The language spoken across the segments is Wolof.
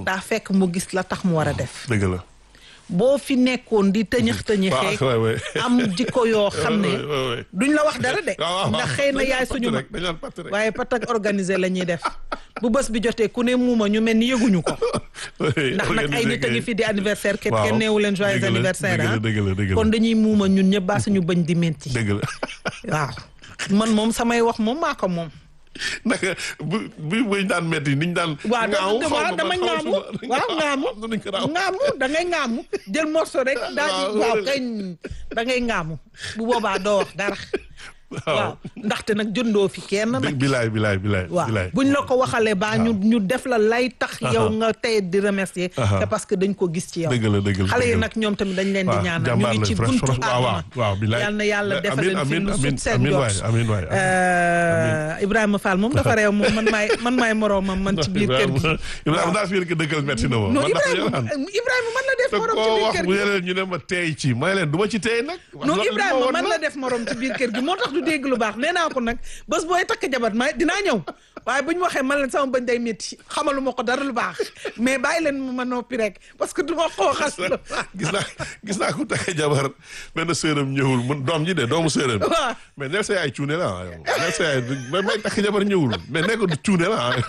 daa fekk mu gis la tax mu war a def dëgg la. boo fi nekkoon di tëñëx tëñëxee waaw waay am jikko yoo xam ne waay, waay, waay. duñ la wax dara de waaw waaw ndax xëy na dañu yaay naan suñu patt mag rek, dañu naan patt rek. waaye patak organisé la ñuy def bu bés bi jotee ku ne muuma ñu mel ni yëguñu ko ndax nag ay nit a ngi fi di anniversaire kenn Waaw. kenn neewu leen joyeux Dëgg la, anniversaire dëgg la, ah dëgg la, dëgg la. kon dañuy muuma ñun ñëpp baa suñu bëñ di menti dëgg la. waaw man moom samay wax moom maa ko moom naka bu bu buñ daan metti niñ daan. waaw ngaaw dama xaw ma waaw dama man xaw ngaamu ma su ma- waaw ngaamu am na nuñ ko daaw. ngaamu da ngay ngaamu jël morceau rek daal di Waaw. waaw kañ da ngay ngaamu bu boobaa doo wax dara waaw ndaxte nag jëndoo fi kenn nag bilaay bilaay bilaay. waaw bilaay. buñ la ko waxalee baa ñu ñu def la lay tax yow nga tey di remercier Aha. c'est parce que dañ ko gis ci yow dëgg la dëgg la xale yi dëgg la. nag ñoom tamit dañ leen di waaw, ñaanal ñu jàmbaar ngi ci lañ, franch- buntu franch- waaw, waaw, àdduna waaw, bilaay. yal na yàlla Amiin, defal leen fi amiin, lu amiin, sut seen amiin waay, jot amiin waay, amiin. Euh, Ibrahima Fall moom dafa réew moom man maay man maay moroomam man ci biir kër gi Ibrahima daal fi ngeen ko dëggal metti na ma. non man ndax Ibrahima yolaan. Ibrahima man la def te morom ci koo biir wax kër bu gi yeneen ñu ne ma teey ci may leen du ma ci teey nag. non loolu li ma Ibrahima woon man la. la def morom ci biir kër gi moo tax du dégg lu baax nee naa ko nag bés booy takk jabar ma dinaa ñëw waaye bu ñu waxee man leen sama bañ day métti xamalu ma ko dara lu baax mais bàyyi leen ma noppi rek parce que du ma koo xas lu baax gis naa gis naa ku takk jabar benn sërëm ñëwul mun doom ji de doomu sërëm bi waaw mais neel sa yaay cuune la ah yow neel sa yaay may may takk jabar ñëwul mais nee ko du cuune la ah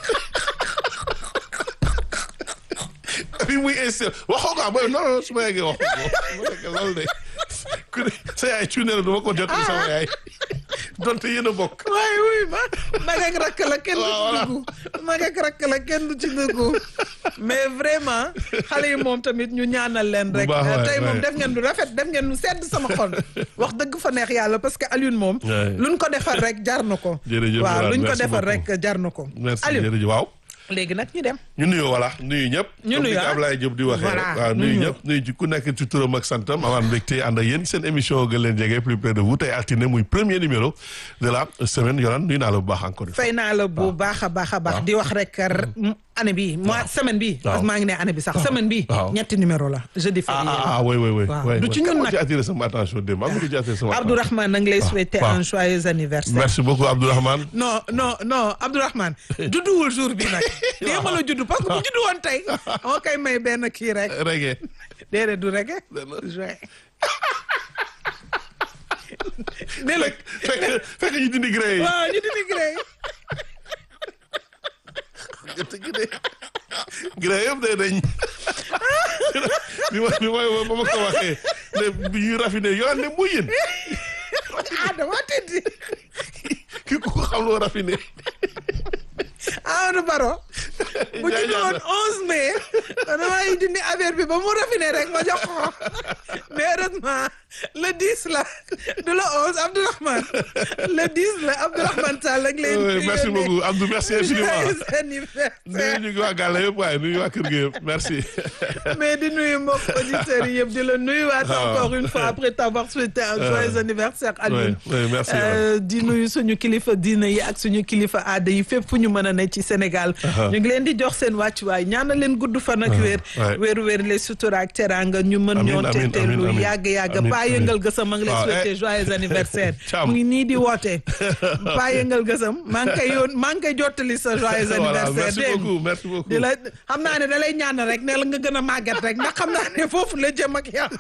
bi muy insisté waxoo ko ah booy non non su ma yeggee wax ko ma nekk loolu de ku ne sa yaay cuune la du ma ko jot sama yaay donte yéen a bokk waaye wuy ma mag ak rakk la kenn du Waaw, ci voilà. dugg mag ak rakk la kenn du ci dugg mais vraiment xale yi moom tamit ñu ñaanal leen rek baax waay, tey moom waay. def ngeen lu rafet def ngeen lu sedd sama xol wax dëgg fa neex yàlla parce que Alioune moom Waay. luñ ko defar rek jar na ko Jërëjëf waaw Yolande, luñ ko merci defar beaucoup. rek jar na ko merci Alioune jërëjëf waaw léegi nag ñu dem ñu nuyu voilà nuyu ñëpp. Ñu comme nuyu, ni ko ah. Ablaye Diop di waxee. Voilà, waaw nuyu nuyu. ñëpp nuyu ci ku nekk ci turam ak santam amaan mbégte ànd ak yéen seen émission gën leen jege plus près de vous tey altine muy premier numéro de la semaine Yolande nuyu naa la bu baax encore une fois. fay naa la bu baax a baax a baax di wax rek r- m- année bi mois semaine bi Waaw. parce que maa ngi ne année bi sax semaine bi Waaw. ñetti numéro la jeudi ah férié ah ah oui oui oui. Waaw. oui, Du oui. ci ñun Kan moo nag. ci attiré sama attention démb am nga ci attiré sama attention. Abdourahmane na ngi lay souhaiter waaw. un joyeux anniversaire merci beaucoup Abdourahmane. non non non Abdourahmane judduwul jour bi nag démb la juddu parce que bu juddu woon tey moo koy may benn kii rek Reggae. déedéet du rek Dana- juin ne la fekk fekk fekk ñu dindi gré yi. waaw ñu dindi gré gré yëpp day dañ. bi ma bi ma ba ma ko waxee ne bi ñuy raffiné Yolande muy yéen. ah dama tëddi ki ku ko xam loo raffiné. Amadou Baro bu juddu woon onze mai damay dindi affaire bi ba mu raffiné rek ma jox ko mais heureusement le 10 la du le 11 Abdourahmane le 10 la Abdourahmane Sall ak leen Oui, merci beaucoup Abdou merci infiniment. joyeux anniversaire nuyu ñu ngi waa Gàlle yëpp waaye nuyu waa kër gi yëpp merci. mais di nuyu mbokk auditeurs yi yëpp di la nuyuwaat Ah. encore une fois après t'avoir souhaité un joyeux anniversaire Alioune oui, oui, merci, Euh, di nuyu suñu kilifa diina yi ak suñu kilifa aada yi fépp fu ñu mën a ne ci Sénégal ñu ngi leen di jox seen wàccuwaay ñaanal leen gudd fan ak wér ouais. wér wér les sutura ak teranga ñu mën Amiin, ñoo amiin, tete amiin, lu amiin. yàgg yàgg Amiin, paa amiin. yëngal gësam ma ngi lay Waaw, souhaité eh. joyeux anniversaire Thiam. mu ngi nii di woote paa yëngal gësam maa ngi koy yoon maa ngi koy jottali sa joyeux Voilà, anniversaire merci dégg nga. beaucoup merci beaucoup. di la xam naa ne da lay ñaan rek ne la nga gën a màggat rek ndax xam naa ne foofu la jëm ak yow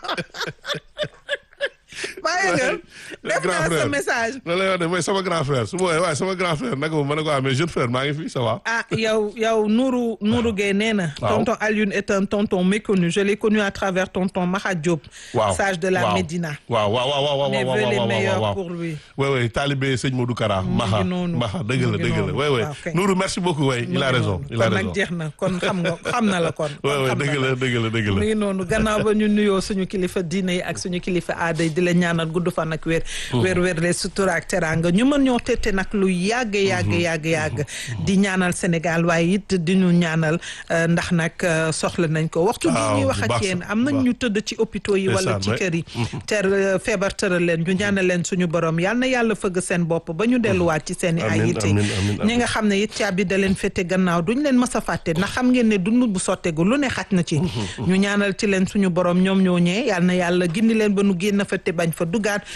bàyyi nga def grand naa sa frère. message loolu lay wax ne mooy sama grand frère su ma woowee waaye sama grand frère naka ma ne ko ah mais jeune frère maa ngi fi ça va. ah yow yow Nourou Nourou Gueye nee na Waaw. tonton Alioune est un tonton méconnu je l'ai connu à travers tonton Maha Diop waaw sage de la waaw. Médina waaw waaw waaw waaw waaw mes waaw vœux les waaw meilleurs waaw pour lui oui oui talibé sëñ Modou Kara. ngi Maha noonu. Maha dëgg Mu la ngi dëgg la noonu. oui oui Waaw, kay. Nourou merci beaucoup oui il a raison il a kon raison. nag jeex na kon xam nga xam na la kon oui kon oui xam na dëgg la dëgg la dëgg mu la. ngi noonu gannaaw ba ñu nuyoo suñu kilifa diine yi ak suñu kilifa aada yi di la ñaanal gudd fan ak wér wér wér les sutura ak teranga ñu mën ñoo tette nag lu yàgg yàgg yàgg yàgg di ñaanal Sénégal waaye it di ñu ñaanal euh, ndax nag euh, soxla nañ ko waxtu bi Waaw, ñuy bu wax ak baax yéen sax, am bu nañ baax. ñu tëdd ci hôpitaux yi wala Ndeysaan, ci ouais. kër yi ter euh, feebar tëral leen ñu ñaanal leen suñu borom yal na yàlla fëgg seen bopp ba ñu delluwaat ci seen i ay Amiin, yitte amiin, amiin, amiin. ñi nga xam ne it caabi da leen fete gannaaw duñ leen mës a fàtte ndax xam ngeen ne dund bu sottegu lu ne xaj na ci ñu ñaanal ci leen suñu borom ñoom ñoo ñee yal na yàlla gindi leen ba nu génn fa te bañ fa dugaat waaye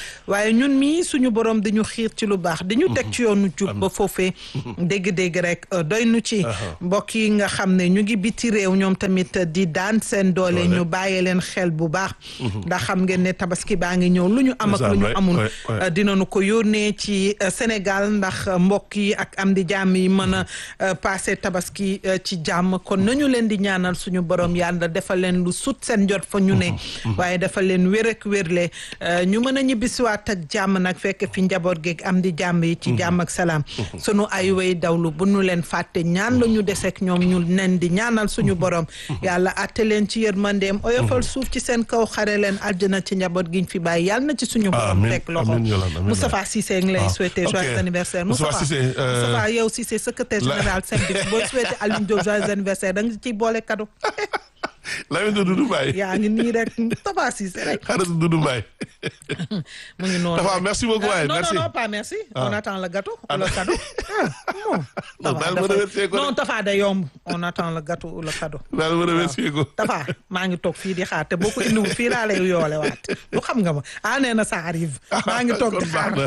waaye ñun mii suñu borom dañu xiir ci lu baax dañu teg ci yoonu jub ba foofee dégg-dégg rek doy nu ci mbokk yi nga xam ne ñu ngi biti réew ñoom tamit di daan seen doole ñu bàyyee leen xel bu baax ndax xam ngeen ne tabaski baa ngi ñëw lu ñu am ak lu ñu amul dinañu ko yónnee ci Sénégal ndax mbokk yi ak am di jàmm yi mën a passé tabaski ci jàmm kon nañu leen di ñaanal suñu borom yàlla defal leen lu sut seen jot fa ñu ne waaye defal leen wér ak wérle ñu mën a ñibbisiwaat ak jàmm nag fekk fi njaboot geeg am di jàmm yi ci jàmm ak salaam sunu ay way dawlu bu ñu leen fàtte ñaan la ñu desek ñoom ñu nen di ñaanal suñu borom yàlla atte leen ci yërmandeem oyofal suuf ci seen kaw xare leen aljana ci njaboot giñ fi bàyyi yàlla na ci suñu borom teg loxo Moustapha Cissé ngi lay souhaité joyeux anniversaire Moustapha Moustapha yow Cissé secrétaire général syndic booy souhaité Alioune Diop joyeux anniversaire da nga ciy boole cadeau Lamine Doudou Mbaye. yaa ngi nii rek Tafa Cissé rek. xaaral Doudou Mbaye. mu ngi noonu Tafa merci beaucoup waay merci. non non pas merci. on attend le gâteau ou le cadeau. non daal ma remercier ko non Tafa day yomb on attend le gâteau ou le cadeau. daal ma remercier ko. Tafa maa ngi toog fii di xaar te boo ko indiwul fii laa lay yoole waat lu xam nga ma ah nee na ça arrive. maa ngi toog di xaar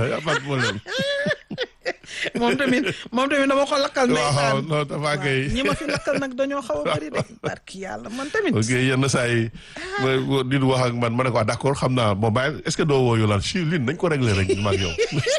moom tamit moom tamit dama ko lakkal. waaw non Tafa kay. ñi ma fi lakkal nag dañoo xaw a bëri de barki yàlla man tamit. ok yenn saa yi di wax ak man ma ne ko d' accord xam naa bon bàyyi est ce que doo woo Yolande si lin nañ ko réglé rek ma ak yow.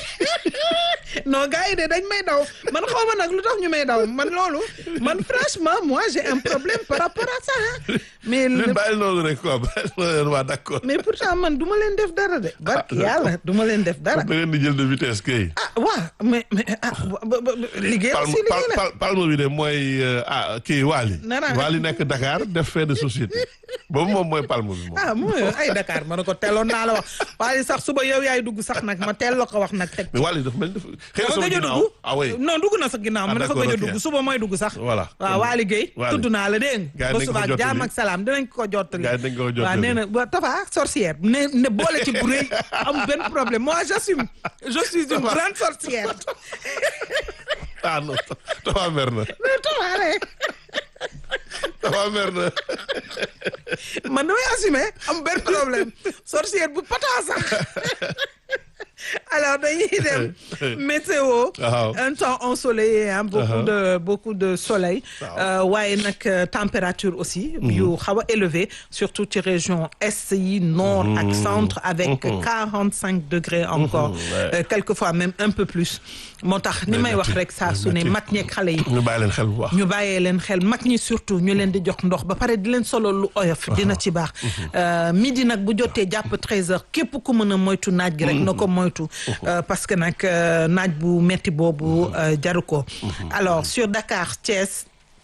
non gars yi de dañ may daw man xaw ma nag lu tax ñu may daw man loolu man franchement moi j'ai un problème par rapport à ça mais lin bàyyi loolu rek quoi bàyyi loolu waa d' accord. mais pourtant man du ma leen def dara de. barki yàlla du ma leen def dara. da ngeen di jël de vitesse kay. ah waaw mais mais ah liggéey aussi liggéey la palme bi de mooy ah kii Waly. Waly nekk Dakar def fait de société boobu moom mooy palme bi moom. ah mooy ay Dakar ma ne ko teeloon naa la wax Waly sax suba yow yaay dugg sax nag ma teel la ko wax nag teg. mais Waly dafa mel ni xëy na sama gëj a ginnaaw dugg ah oui. non dugg na sa ginnaaw ma dafa gëj a dugg suba mooy dugg sax. voilà waaw Waly Guèye tudd naa la dégg nga. gars yi ba suba nañ ko jottali jaam ak salaam dinañ ko jottali. gars yi nañ ko jottali waaw nee na ba Tafa sorcière ne ne boole ci bu rëy am benn problème moi j'assume je suis une grande sorcière. ah non Tafa mer na. mais Tafa rek. Tafa mer na. man damay assumer am benn problème sorcière bu pata sax alors dañuy dem météo waaw un temps ensoleillé hein, beaucoup de beaucoup de soleil waaye nag température aussi yu xaw a élevé surtout ci région est yi nord ak centre avec quarante cinq degrés encore euh, quelquefois même un peu plus moo tax ni may wax rek saa su ne mag ñeeg xale yi ñu bàyyi leen xel bu baax. ñu bàyyee leen xel mag ñi surtout ñu leen di jox ndox ba pare di leen solo lu oyof dina ci baax midi nag bu jotee jàpp 13 heures képp ku mën a moytu naaj gi rek na ko moytu parce que nag naaj bu metti boobu jaru ko alors sur Dakar Thiès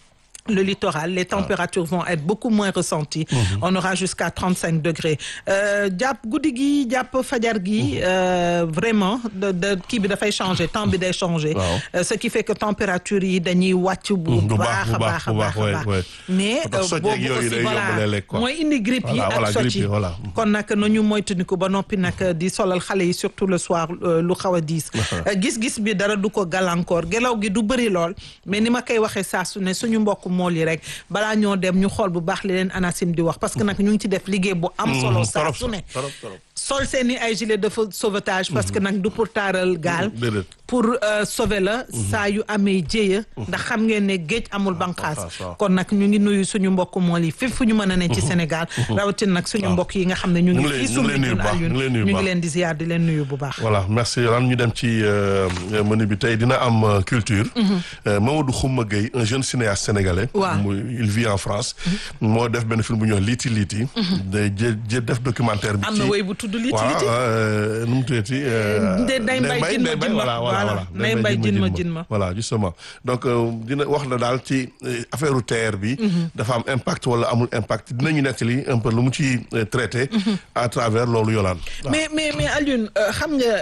le littoral les températures vont être beaucoup moins ressenties on aura jusqu'à 35 degrés jàpp guddi gi jàpp fajar gi vraiment de de kii bi dafay changer temps bi day changer ce qui fait que température yi dañuy wàcc bu baax a baax a baax a baax mais boobu aussi voilà mooy indi grippe yi ak socc yi kon nag nañu moytandiku ba noppi nag di solal xale yi surtout le soir lu xaw a diis gis-gis bi dara du ko gàllankoor gelaw gi du bëri lool mais ni ma koy waxee saa su ne suñu mbokk mool yi rek balaa ñoo dem ñu xool bu baax li leen ANACIM di wax parce que nag ñu ngi ci def liggéey bu am solo saa su ne sol seen i ay gilet de sauvetage parce que nag du pour taaral gaal pour sauver la saa yu amee jéeya ndax xam ngeen ne géej amul banqaas kon nag ñu ngi nuyu suñu mbokk mool yi fépp fu ñu mën a ne ci Sénégal rawatina nag suñu mbokk yi nga xam ne ñu ngi fii sumbi ñun Alioune ñu ngi leen di ziar di leen nuyu bu baax voilà merci Yolande ñu dem ci menu bi tey dina am culture Mamadou Khouma Gueye un jeune cinéaste sénégalais il vit en France moo def benn film bu ñuy wax liiti liiti day jë def documentaire bi am na woy bu tudd liiti liiti voilà nu mu tuddati day mbay jin ma voilà voilà nay mbay jin ma jin ma voilà justement donc dina wax la daal ci affaire terre bi dafa am impact wala amul impact dinañu nettali un peu lu mu ci traité à travers loolu yolaan mais mais mais Alioune xam nga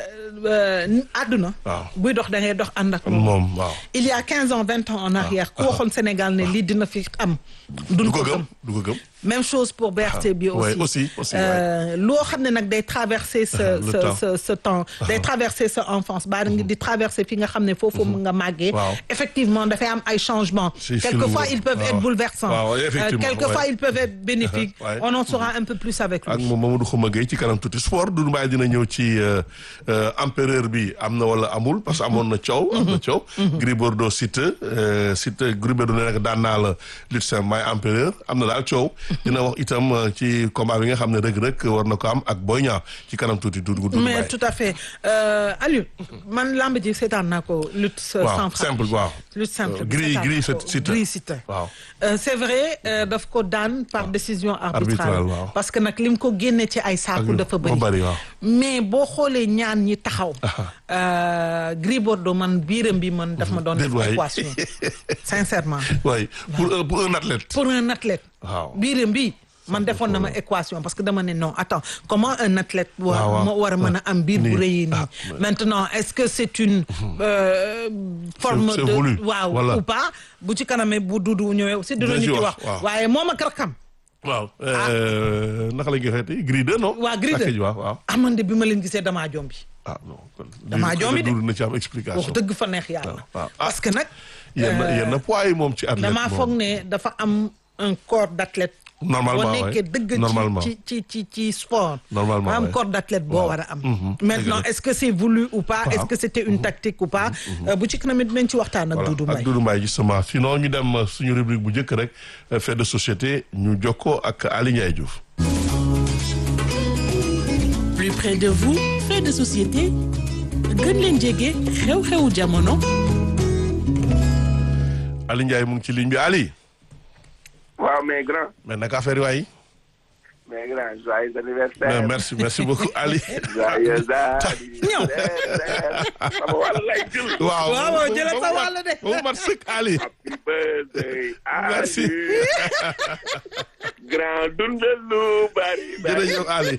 àdduna buy dox da ngay dox ànd ak moom waaw il y a quinze ans vingt ans en arrière ku waxoon Sénégal ne lii dina fi am duñ ko gëm du ko gëm même chose pour BRT bi aussi aussi aussi loo xam ne nag day day traverser ce Le ce temps. ce ce temps day traverser sa enfance baa ngi di traverser fi nga xam ne foofu nga màggee Waaw. effectivement dafay am ay changements Si, si, quelquefois lu- ils peuvent waaw. être bouleversants Waaw, Euh, effectivement, quelquefois ouais. ils peuvent être bénéfiques Ouais. on en saura un peu plus avec ak lui moom Mamadou Xuma Gueye ci kanam tuuti sport Doudou Mbaye dina ñëw ci euh, euh, empereur bi am na wala amul parce que amoon na coow. am na coow. Gris Bordeaux Siteu euh, Siteu Gris Bordeaux nee na daan naa la lutte simple may empereur am na daal coow. dina wax itam euh, ci combat bi nga xam ne Reug Reug war na ko am ak Boy Niang ci kanam tuuti Doudou Doudou mais Mbaye. tout à fait euh, Aliou man lamb ji seetaan naa ko lutte sans waaw frappe simple waaw. lutte simple Euh, bi Gris seetaan Gris naa ko. Siteu. Gris Siteu. waaw. Euh, c'est vrai euh, daf ko daan par décision arbitrale Arbitrale, waaw. parce que nag lim ko génne ci ay saaku Ak- dafa moo bëri bëri, waaw. mais boo xoolee ñaan ñi taxaw euh, Gris Bordeaux man biiram bi man daf ma doon def Déet waay. équation sincèrement waaye pour un pour un athlète. pour un athlète Waaw. biiram bi man defoon na ma équation parce que dama ne non attends comment un athlète war Waaw, waaw. moo war a mën a am biir bu Nii. rëy nii Ah, maintenant est-ce que c'est une euh, forme c'est de voulu. waaw Voilà. ou pas bu ci kanamee bu dudu ñëwee aussi dinañu ci ci wax, wax waaw. waaye moom ak rakam waaw. euh, naka la ñuy waxeeti Gris 2 non. waa Gris Rakk 2 ji, waaw waaw. amande bi ma leen gisee damaa jombi ah non kon. Damaa lii joomi de. Doudou na ci am explication. wax dëgg fa neex yàlla waaw, waaw. parce que nag yenn euh, yenn poids yi moom ci athlète damaa moom. foog ne dafa am un corps d'athlète Normalement, boo ouais. nekkee dëgg Normalement. ci ci ci ci sport Normalement, am ouais. corps d'athlète boo Waaw. war a am Mhm. maintenant Dëgg la. est-ce que c'est voulu ou pas est-ce Waaw. que c'était une tactique ou pas Euh, bu ci kanamit dinañ ci waxtaan ak voilà Doudou ak Mbaye Doudou Mbaye justement sinon ñu dem euh, suñu rubrique bu njëkk rek euh, fait de société ñu jokkoo ak Ali Ndiaye Diouf. plus près de vous fait de société gën leen jege xew-xewu jamono Ali Ndiaye mu ngi ci ligne bi Ali waaw mais grand mais naka affaire yi waay mais grand joyeux mais anniversaire merci merci beaucoup Ali. joyeux anniversaire sama wàll lay jël waaw waaw, ba- jëlal ba- sa ba- wàll de. ba mu mat sëkk Ali. happy birthday Merci. Ali. grand dundal lu bari bari jërëjëf Ali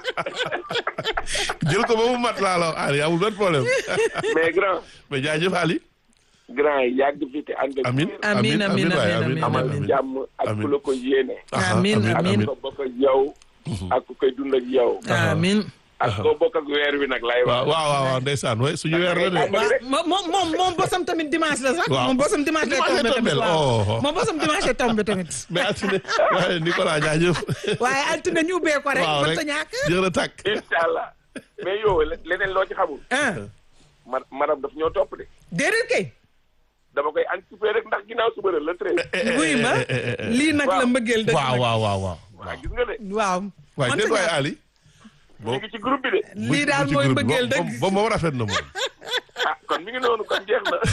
jël ko ba mu mat laa la wax Ali amul benn problème mais grand mais jaajëf Ali. grand yàgg fi te ànd ak Amin wér. Amin, amin, waay, amin, amin, amal amin. jàmm ak Amin. ku la ko yéene Aha, Amin, ak amin. ko bokk ak yow ak ku koy dund ak yow amin ak koo bokk ak weer wi nag lay waaw wax waaw waaw waaw ndeysaan waay suñu weer la de. Amal rek. moom moom moom moom bosam tamit dimanche la sax Waaw. moom bosam dimanche lay Dimanche tombé tamit tombé, waaw oh. moom bosam dimanche lay tombé tamit mais altine waaye Nicolas jaajëf. waaye altine ñu ubbee ko rek waaw mën rek ta ñàkk jërë takk. incha allah mais yow leneen loo ci xamul ah ma madame daf ñoo topp de déedéet kay dama koy anticiper rek ndax ginnaaw suba la le treize. buy ma lii nag la waaw. mbëggeel dëgg waaw nag waaw waaw waaw. waaw gis nga de waaw waaye mën déet ta waay ñàkk. Ali. ñu ngi ci groupe bi de. lii daal mooy mbëggeel dëgg ba moom rafet na moom. ah kon mi ngi noonu kon jeex na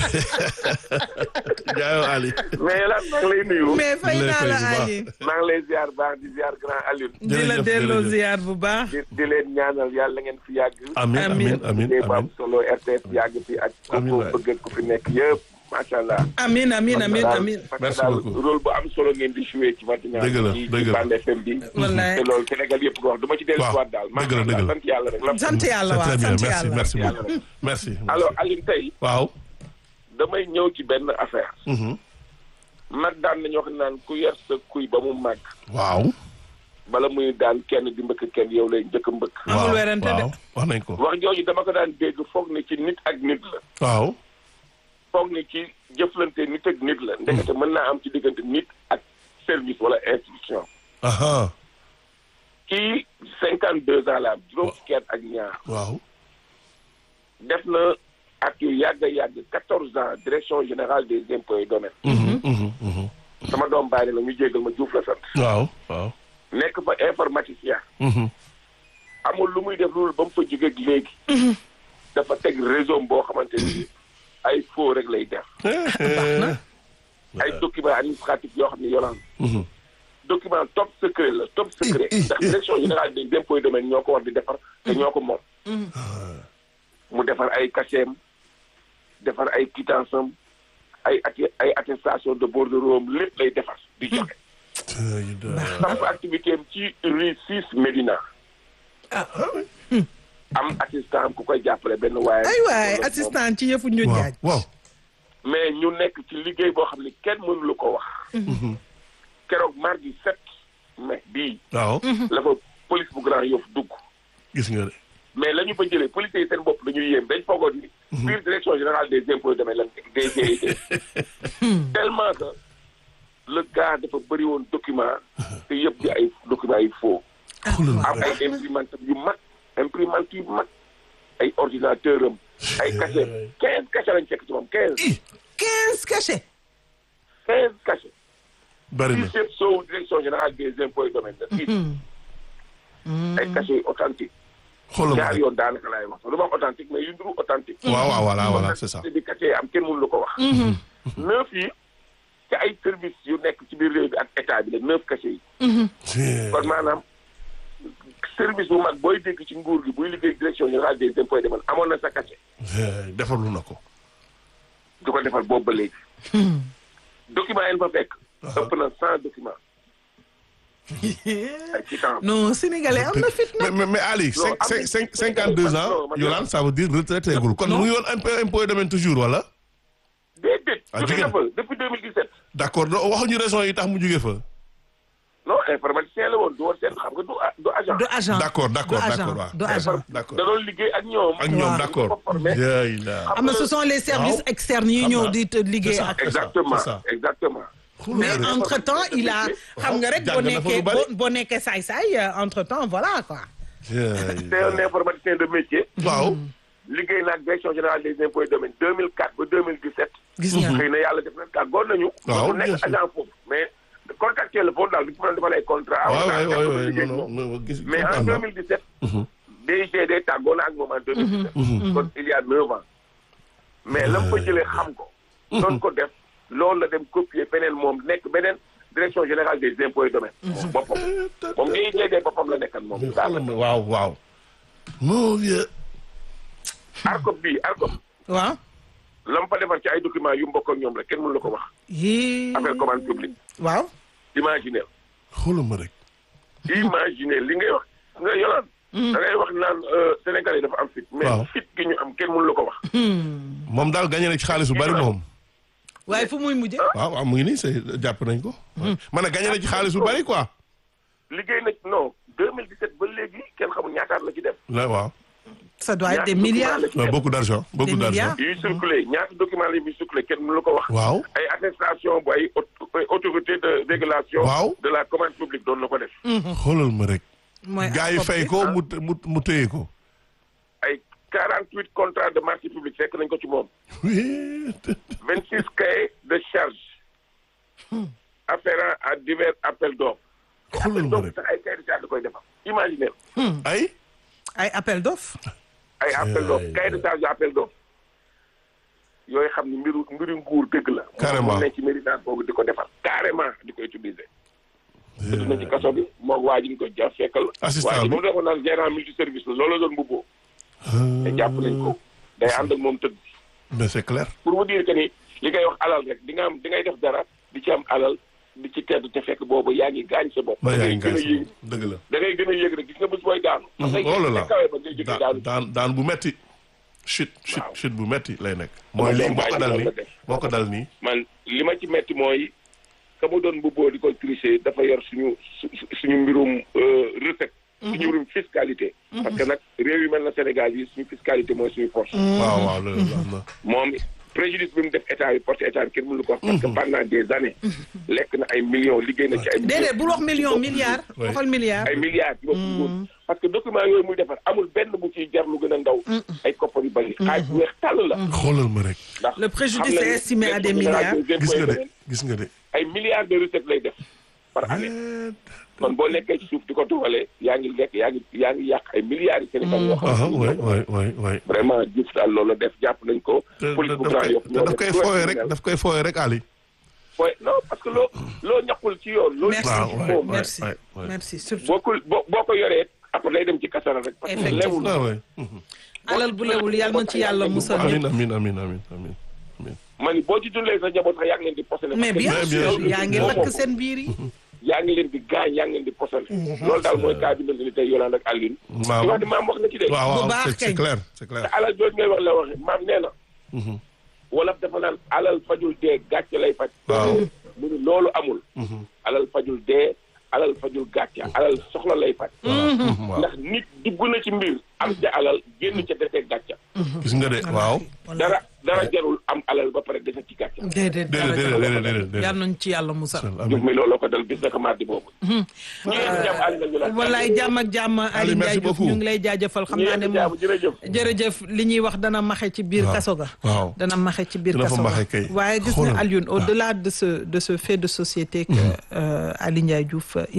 jaayoo Ali. mais la maa ngi lay nuyu. mais fay Lay naa fay la bu baax. Ali maa ngi lay ziar baax di ziar grand Alioune. di la Jërëjëf, delloo jërëjëf. ziar bu baax di di leen ñaanal yàlla ngeen fi yàgg. amiin amiin amiin liggéey bu am amiin. solo RTS yàgg fi ak. Amiin ku waay. ko bëgg ak ku fi nekk yëpp macha allah. amin amin amin Daal- amin parce que Merci daal beaucoup. rôle bu am solo ngeen di joué ci matinale Dëgg la, ci dëgg ci la. Bande FM bi. Wallaay. te loolu Sénégal yëpp ko wax du ma ci dellu Waaw, si waat daal. dëgg la, dëgg la. sant yàlla rek. sant yàlla c'est waaw très bien sant merci yàlla merci Yàlla beaucoup. rek. merci. alors Alioune tey waaw. damay ñëw ci benn affaire. Mhm. mag daan nañu wax naan ku yar sa kuy ba mu màgg. waaw. bala muy daan kenn di mbëkk kenn yow lay njëkk a mbëkk. Amul waaw, werante de. waaw wax nañ ko. wax jooju dama ko daan dégg foog ni ci nit ak nit la. waaw. foog ni ci jëflante nit ak nit la. ndekete mën naa am ci diggante nit ak service wala institution. aha kii cinquante deux ans la am juróom fukki at ak ñaar. waaw. def na at yu yàgg a yàgg quatorze ans direction générale des impôts et domaines. Mhm, mhm, mhm. sama doom bàyyi la ñu jégal ma Diouf la sant. waaw waaw. nekk fa informaticien. Mhm. amul lu muy def loolu ba mu fa jógeeg léegi. dafa teg réseau boo xamante ni ay faux rek lay def. ay documents administratifs yoo xam ne yolaan Mhm. document top secret la top secret ndax direction générale des impôts et domaines ñoo ko war di defar te ñoo ko moom. mu defar ay cachet defar ay quittance am ay atti- ay attestation de bordereau am lépp lay defar di joxe. samp activité am ci rue 6 Médina. am assistant am ku koy jàppale benn waaye. ay waay assistant ci yëfu ñu waaw jaaj waaw. mais ñu nekk ci liggéey boo xam ne kenn mënu lu ko wax. keroog mardi 7 mai bii. waaw. la fa police bu Grand Yoff dugg. gis nga de. mais la ñu fa jëlee policiers yi seen bopp dañuy yéem dañ foogoon ni. biir direction générale des impôts et domaines lan DGID. tellement que le gars dafa bëri woon document te yëpp di ay documents yu faux. xoolal ma am ay rek. imprimante yu mag imprimante yu mag ay ordinateur am ay cachet quinze cachet lañ fekk ci moom quinze quinze cachets. quinze cachet bari na. six yëpp soowu direction générale des impôts et domaines la six ay cachet yu authentique xoolal ma ñaar rek. yoon daanaka laay wax sax du ma wax authentique mais yu nduru authentique waaw waaw voilà voilà c'est ça. te di cachet am kenn mënu la ko wax neuf yi ci ay service yu nekk ci biir réew bi ak état bi la neuf cachet yi kon maanaam service bu mag booy dégg ci nguur gi buy liggéey direction générale des impôts et domaines amoon na sa cachet defarlu na ko. du ko defal boobu ba léegi document yi fa fekk ëpp na cent documents ay quittance non sénégalais am na fit mais nag. mais mais Ali. Non, am cinq nañ- cinq cinquante deux ans non, man- Yolande ça veut dire retraité gul kon mu ngi woon impôt impôt domaine toujours wala. déedéet Ah, jóge jóge na na. fa depuis 2017 d' accord do waxuñu raison yi tax mu jóge fa. non informaticien la woon du woon seen xam nga du a- du agent du agent d' accord d' accord du d' agent accord waaw. du agent. d' accord da doon liggéey ak ñoom ak ñoom Waaw. d' accord. ko formé. yaay la. am na ce sont les services Waaw. externes yi Xam ñëw naa. di te liggéey C'est ça. ak. c'est ça, exactement c'est ça. exactement mais Xoolal ma rek. entre temps il a xam nga rek boo jàng na fa lu nekkee bari. boo boo nekkee saay saay entre temps voilà quoi. Yaay c'est un informaticien de métier waaw. liggéey na ak direction générale des impôts et domaines 2004 ba 2017 gis nga. xëy na yàlla def na tàggoon nañu Waaw, mu bien nekk sûr. agent foofu mais contractuel la foofu daal du ci mën a defal ay contrat waaw wala waay dara, waay dara, waay liggéey non ak non moom. non gis. mais en comprendre naa. 2017 DGD tàggoon na ak moom en 2017 kon il y a neuf ans mais la mu fa jëlee xam ko doon ko def loolu la dem copier beneen moom nekk beneen direction générale des impôts et domaines moom boppam moom DGD boppam la nekkan moom mais daal xoolal ma waaw waaw. mon vieux. ARCOP bii ARCOP waaw. la mu fa defar ci ay documents yu mbokk ak ñoom rek kenn mënu la ko wax yii. affaire commande publique waaw. imaginer xoolal ma rek. imaginer li ngay wax nga yolaan da ngay wax naan Sénégal yi dafa am fit mais Waaw. fit gi ñu am kenn mënu la ko wax moom daal gagné na ci xaalis bu bari moom. waaye fu muy mujjee. waaw waaw mu ngi nii c'est jàpp nañ ko. ma ne gagné na ci xaalis bu bari quoi. liggéey na non 2017 ba léegi kenn xamul ñaataat la ci def la waaw. ça doit être des ñaata milliards. document la ci Ouais, def. beaucoup d'argent beaucoup Des d'argent. milliards. yuy circulé ñaata document la yuy circulé kenn mënu la ko wax waaw. ay attestation bu ay aut- ay autorité de régulation Waaw. de la commande publique doon na ko def xoolal ma rek. mooy gars yi ARCOP fay bi. ko mu mu mu téye ko. ay 48 contrats de marché public fekk nañ ko ci moom 26 cahiers de charge afférents à divers appels d'offres xoolal ma donc rek. sax ay cahiers de charge da koy defar imaginez ay. ay appel d'offres. ay appel d'offres cahiers de charge appel d'offres yooyu xam ni mbiru mbiru nguur dëgg la Carrément. mu ne ci méritage boobu di ko defar carrément di ko utiliser dëgg na ci kaso bi moog waa ji ñu ko jàpp fekkal Assistant waa ji bi. moom defoon naan gérant multi service la loolu la doon mbubboo te jàpp nañ ko day ànd ak moom tëdd mais c'est clair. pour vous dire que ni li ngay wax alal rek di nga am di ngay def dara di ci am alal di ci tedd te fekk boobu yaa ngi gaañ sa bopp ba da yaa ngay ngi gën a gaañ yéeg dëgg la. da ngay gën a yéeg rek gis nga bés booy daanu parce que oh là là kawe ba ngay jógee daan daanu daan daan bu metti chute chute Waaw. chute bu metti lay nekk. mooy lii doom moo ko bàyyi dal loolu nii la def. moo ko dal nii. man li ma ci metti mooy ka mu doon mbubboo di ko tricher dafa yor suñu su- su- suñu mbirum euh, recette suñu mbirum fiscalité parce que nag réew yu mel na Sénégal yi suñu fiscalité mooy suñu force waaw waaw loolu am na. moom préjudice bi mu def état bi porte état bi kenn mënu ko wax parce que pendant des années lekk na ay millions liggéey na ci ay déedéet bul wax million milliard. Oui. waxal milliard. ay milliards ci bopp nguur parce que document yooyu muy defar amul benn bu ciy jar lu gën a ndaw ay koppar yu bëri xaaj bu weex tàll la xoolal ma rek. ndax Le préjudice xam nañu est estimé à des direction générale milliards. des gis nga impôts et de domaines, gis nga de. ay milliards de recettes lay def par année kon boo nekkee ci suuf di ko doxalee yaa ngi lekk yaa ngi yaa ngi yàq ay milliards yi Sénégal yoo ah xam waay ne waay waay waay. vraiment Diouf daal loolu la def jàpp nañ ko te police bu daf Grand koy Yoff ñoo daf def koy tout fooyee ce rek qui daf koy fooyee rek Ali. fooy non parce que loo loo ñaqul ci yoon loolu Merci. waaw waay moom waay merci waay waay. merci surtout. boo ko boo boo ko yoree après day dem ci kasara rek parce que Effectivement. lewul ah waay. alal bu lewul yàlla na ci yàlla musal. amiin amiin amiin amiin amiin amiin. ma ni boo ci dundalee sa njaboot sax yaa ngi leen di posé mais bien Mais bien sûr sûr. yaa ngi Moom lakk moom. seen biir yi. yaa ngi leen di gaañ yaa ngi leen di posal loolu daal mooy cas bi mel ni tey Yolande ak Alioune waaw di wax ni maam wax na ci de waaw Bu waaw baax c'est c'est kañ. clair c'est clair. te alal jooju ngay wax la waxe maam nee na wolof dafa naan alal fajul dee gàcce lay faj Waaw. mu ni loolu amul alal fajul dee alal fajul gàcca alal soxla lay faj waaw ndax nit dugg na ci mbir am ca alal génn ca defee gàcca gis nga de waaw dara dara jarul am alal ba pare defe ci gàcca déedéet déedéet déedéet déedéet déedéet yal nañ ci yàlla musal juf mi looloo ko dal bis naka mardi boobu ñu ngi jàmm àll nañu la wallaay jàmm ak jàmm Aliou merci Ndiaye Diouf beaucoup. ñu ngi lay jaajëfal xam ñu naa ne ngi jàmm moom jërëjëf jërëjëf li ñuy wax dana maxe ci biir Waaw. kaso ga waaw dana maxe ci biir Dina fa kaso maxe ga kay. waaye gis Xoolal. na Alioune au delà de ce de ce fait de société que euh, Aliou Ndiaye Diouf